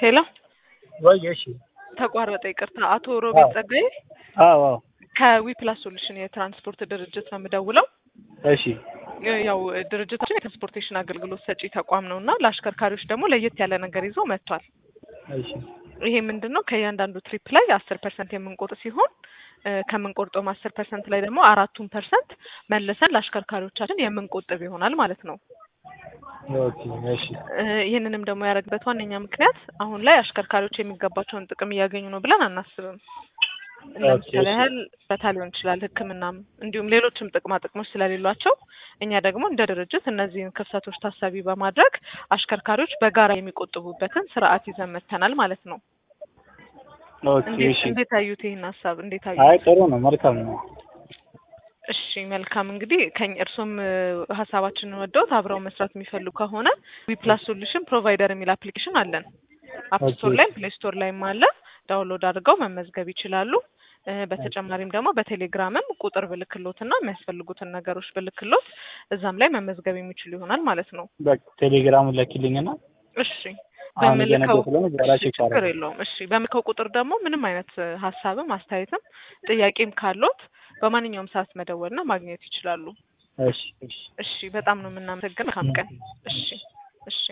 ሄሎ ወይ እሺ ተቋረጠ፣ ይቅርታ። አቶ ሮቤል ጸጋዬ አዎ አዎ ከዊፕላስ ሶሉሽን የትራንስፖርት ድርጅት ነው የምደውለው። እሺ ያው ድርጅታችን የትራንስፖርቴሽን አገልግሎት ሰጪ ተቋም ነው እና ለአሽከርካሪዎች ደግሞ ለየት ያለ ነገር ይዞ መጥቷል። እሺ ይሄ ምንድን ነው? ከእያንዳንዱ ትሪፕ ላይ አስር ፐርሰንት የምንቆርጥ ሲሆን ከምንቆርጠውም አስር ፐርሰንት ላይ ደግሞ አራቱን ፐርሰንት መልሰን ለአሽከርካሪዎቻችን የምንቆጥብ ይሆናል ማለት ነው። ኦኬ እሺ ይህንንም ደግሞ ያደረግበት ዋነኛ ምክንያት አሁን ላይ አሽከርካሪዎች የሚገባቸውን ጥቅም እያገኙ ነው ብለን አናስብም። ለምሳሌ ያህል በታ ሊሆን ይችላል፣ ሕክምናም እንዲሁም ሌሎችም ጥቅማ ጥቅሞች ስለሌሏቸው እኛ ደግሞ እንደ ድርጅት እነዚህን ክፍተቶች ታሳቢ በማድረግ አሽከርካሪዎች በጋራ የሚቆጥቡበትን ስርዓት ይዘን መጥተናል ማለት ነው። ኦኬ እንዴት እሺ እንዴት አዩት ይህን ሀሳብ እንዴት አዩት? አይ ጥሩ ነው መልካም ነው እሺ መልካም እንግዲህ ከኝ እርሶም ሀሳባችንን ወደውት አብረው መስራት የሚፈልጉ ከሆነ ዊፕላስ ሶሉሽን ፕሮቫይደር የሚል አፕሊኬሽን አለን። አፕ ስቶር ኦኬ። ላይም ፕሌይ ስቶር ላይም አለ። ዳውንሎድ አድርገው መመዝገብ ይችላሉ። እ በተጨማሪም ደግሞ በቴሌግራምም ቁጥር ብልክሎትና የሚያስፈልጉትን ነገሮች ብልክሎት እዛም ላይ መመዝገብ የሚችሉ ይሆናል ማለት ነው። በቃ ቴሌግራሙን ለኪልኝና እሺ አሁን በምልከው እየነገርኩህ ስለሆነ በኋላ እሺ ቼክ ችግር አደርጋለሁ። የለውም። እሺ በምልከው ቁጥር ደግሞ ምንም አይነት ሀሳብም አስተያየትም ጥያቄም ካሎት በማንኛውም ሰዓት መደወልና ማግኘት ይችላሉ። እሺ እሺ እሺ በጣም ነው የምናመሰግን። መልካም ቀን። እሺ እሺ